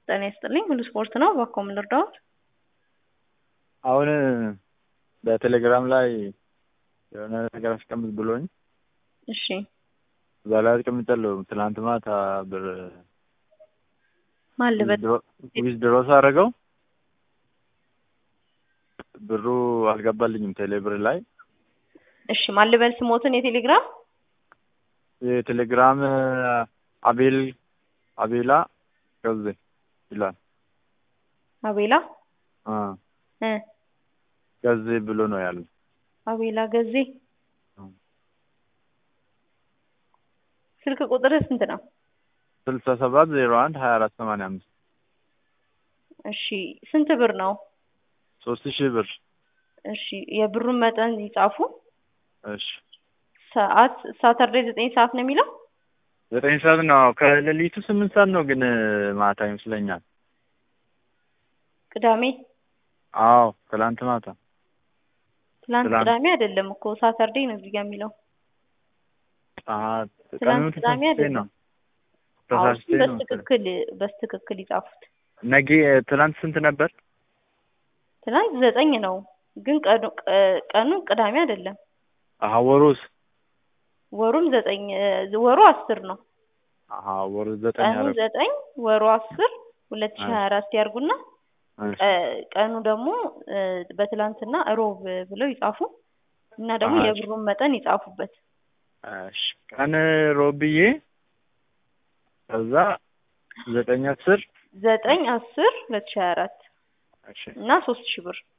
ጤና ይስጥልኝ ሁሉ ስፖርት ነው። እባክዎ ምን ልርዳዎት? አሁን በቴሌግራም ላይ የሆነ ነገር አስቀምጥ ብሎኝ እሺ እዛ ላይ አስቀምጫለሁ። ትናንት ማታ ብር ማን ልበል? ዊዝድሮ ሳደርገው ብሩ አልገባልኝም ቴሌ ብር ላይ እሺ ማን ልበል ስሞትን የቴሌግራም የቴሌግራም አቤል አቤላ ገዜ ይላል አቤላ አ እ ገዜ ብሎ ነው ያለው። አቤላ ገዜ ስልክ ቁጥርህ ስንት ነው? ስልሳ ሰባት ዜሮ አንድ ሀያ አራት ሰማንያ አምስት እሺ ስንት ብር ነው? ሶስት ሺህ ብር እሺ የብሩን መጠን ይጻፉ። እሺ ሰዓት ሳተርዴይ ዘጠኝ ሰዓት ነው የሚለው ዘጠኝ ሰዓት ነው ከሌሊቱ ስምንት ሰዓት ነው ግን ማታ ይመስለኛል። ቅዳሜ አዎ ትላንት ማታ ትላንት ትላንት። ቅዳሜ አይደለም እኮ ሳተርዴይ ነው እዚህ ጋር የሚለው ጠዋት ትላንት ቀኑ ቅዳሜ ተሳስቼ አይደለም። ነው አዎ ተሳስቼ እሱን ነው መሰለኝ። በስትክክል በስትክክል ይጻፉት። ነገ ትላንት ስንት ነበር? ትናንት ዘጠኝ ነው ግን ቀኑ ቀ- ቀኑ ቅዳሜ አይደለም። አሀ ወሩስ? ወሩም ዘጠኝ እ፣ ወሩ አስር ነው። አሀ ወሩ ዘጠኝ ቀኑ አደረኩ። ዘጠኝ ወሩ አስር ሁለት ሺህ ሀያ አራት ያርጉና እሺ ቀ- ቀኑ ደግሞ እ፣ በትላንትና እሮብ ብለው ይጻፉ እና ደግሞ አሃ። የብሩን መጠን ይጻፉበት። እሺ ቀን ሮብዬ ከዛ ዘጠኝ አስር ዘጠኝ አስር ሁለት ሺህ ሀያ አራት እሺ እና ሶስት ሺህ ብር